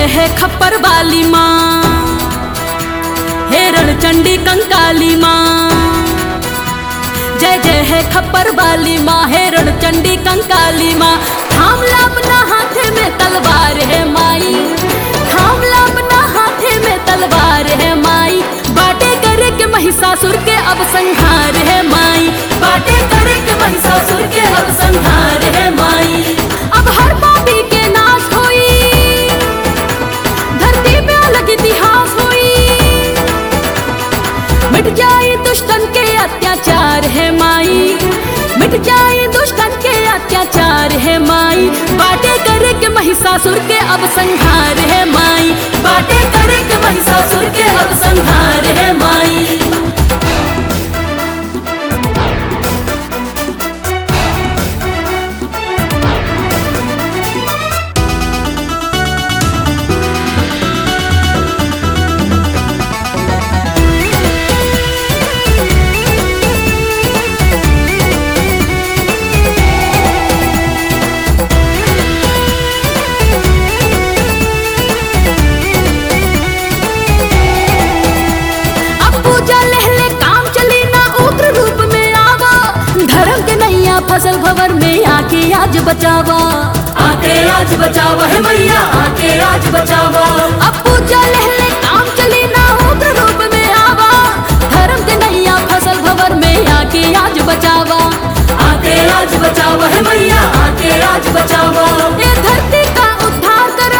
है खप्पर वाली माँ हेरण चंडी कंकाली माँ जय जय है खप्पर वाली माँ हेरण चंडी कंकाली माँ थाम ला अपना हाथे में तलवार है माई थाम ला अपना हाथे में तलवार है माई बाटे करे के महिषासुर के अब संहार है माई बाटे करे के महिषासुर के अब संहार है माई अब हर पापी के नाश होई धरती पे अलग इतिहास होई मिट जाए दुष्टन के अत्याचार है माई मिट जाए दुष्टन के अत्याचार है माई बाटे करे के महिषासुर के अब संहार है माई बाटे करे के महिषासुर के अब संहार है माई अब पूजा लहले काम चली ना उग्र रूप में आवा धर्म के नैया फसल भवर में आके आज बचावा आके आज बचावा है मैया आके आज बचावा अब पूजा लहले काम चली ना उग्र रूप में आवा धर्म के नैया फसल भवर में आके आज बचावा आके आज बचावा है मैया आके आज बचावा ये धरती का उद्धार करो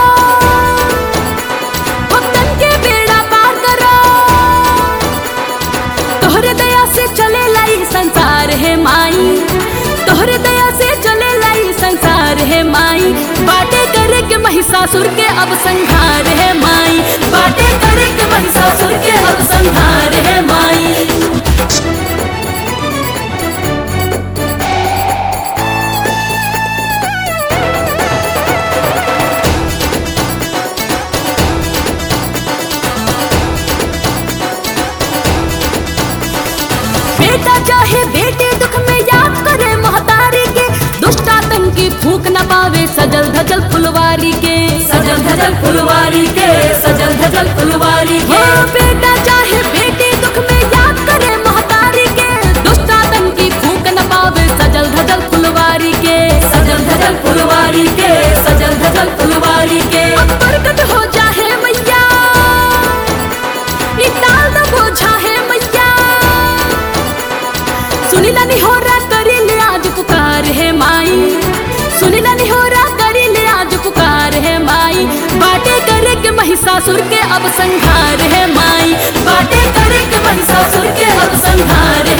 भक्तन के बेड़ा पार करो तोहरे दया से चले लाई संसार है माई तोहरे दया से चले लाई संसार है माई बाटे करे के महिषासुर के अब संहार है माई बाटे करे के महिषासुर के अब संहार है माई बेटा चाहे बेटे दुख में याद करे महतारी के दुष्ट आतंकी फूक न पावे सजल धजल फुलवारी के सजल धजल फुलवारी के सजल धजल फुलवारी के बेटा चाहे बेटे दुख में याद करे महतारी के दुष्ट आतंकी फूक न पावे सजल धजल फुलवारी के सजल धजल फुलवारी के सजल धजल फुलवारी के अब प्रकट हो जाहे मैया ई ताल न बोझा है मैया सुनीला निहोरा करी ले आज पुकार है माई सुनीला निहोरा करी ले आज पुकार है माई बाटे करे के महिषासुर के अब संहार है माई बाटे करे के महिषासुर के अब संहार